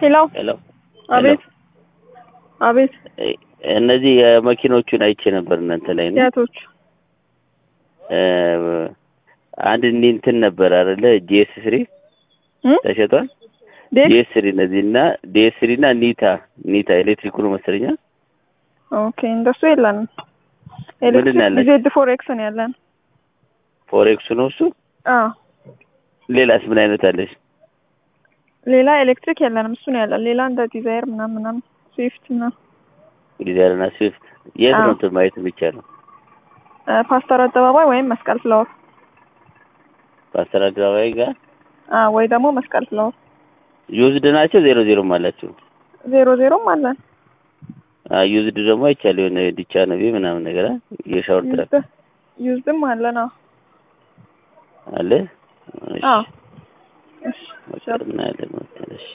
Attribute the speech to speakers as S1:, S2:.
S1: ሄሎ
S2: ሄሎ
S1: አቤት አቤት
S2: እ- እነዚህ የመኪኖቹን አይቼ ነበር እናንተ ላይ ነው
S1: የቶች
S2: እ፣ አንድ እኒ እንትን ነበር አይደለ ጂኤስ ስሪ ተሸጧል
S1: ዴት
S2: ጂኤስ ስሪ እነዚህ እና ዲኤስ ስሪ እና ኒታ ኒታ ኤሌክትሪኩ ነው መሰለኛ
S1: ኦኬ እንደሱ የለንም
S2: ምንድን ነው
S1: ኤሌክትሪክ
S2: ያለን?
S1: ዜድ ፎር ኤክስ ነው ያለን
S2: ፎሬክሱ ነው እሱ
S1: አዎ
S2: ሌላስ ምን አይነት አለች
S1: ሌላ ኤሌክትሪክ የለንም እሱ ነው ያለን ሌላ እንደ ዲዛይር ምናምን ምናምን ስዊፍት ምናምን
S2: ዲዛይርና ስዊፍት የት
S1: አዎ።
S2: ነው እንትን ማየት የሚቻለው
S1: እ፣ ፓስተር አደባባይ ወይም መስቀል ፍላወር
S2: ፓስተር አደባባይ ጋር
S1: አ ወይ ደግሞ መስቀል ፍላወር
S2: ዩዝድ ናቸው ዜሮ ዜሮም አላቸው
S1: ዜሮ ዜሮም አለን
S2: ዩዝድ ደግሞ አይቻል የሆነ ዲቻ ነው ምናምን ነገር አ? የሻወር ትራክ
S1: ዩዝድ ዩዝድም አለን አዎ
S2: አለ እሺ
S1: አዎ እሺ
S2: በቃ እናያለን መሰለሽ